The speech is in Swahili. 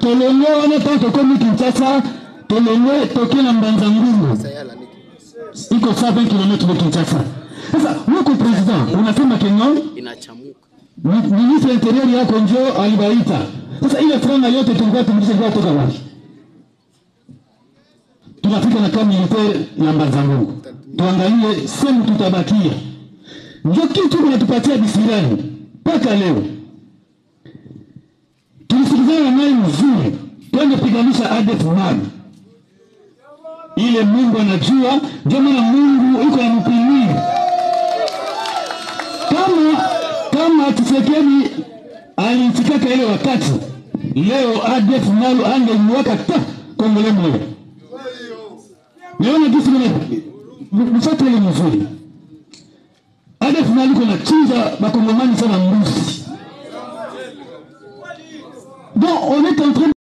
tolongo wana ntango tokomi kinshasa tolongo toke na mbanza ngungu iko 120 km de kinshasa sasa wako president unasema kenyo inachamuka Mi- ministre interieur yako njo alibaita sasa ile franga yote tulikuwa tumlisha ilikuwa toka wapi tunafika na kama militaire ya mbanzangungu tuangalie sehemu tutabakia njo kitu kunatupatia bisirani mpaka leo tulisikizana naye mzuri twende piganisha ADF NALU ile Mungu anajua, ndio maana Mungu iko anampimia kama kama Tshisekedi alifikaka ile wakati, leo ADF NALU angeliwaka ta kongole moja. Niona jinsi mimi mfuate ile mzuri. ADF NALU kuna chinja bakongomani sana mbuzi. Donc on est en train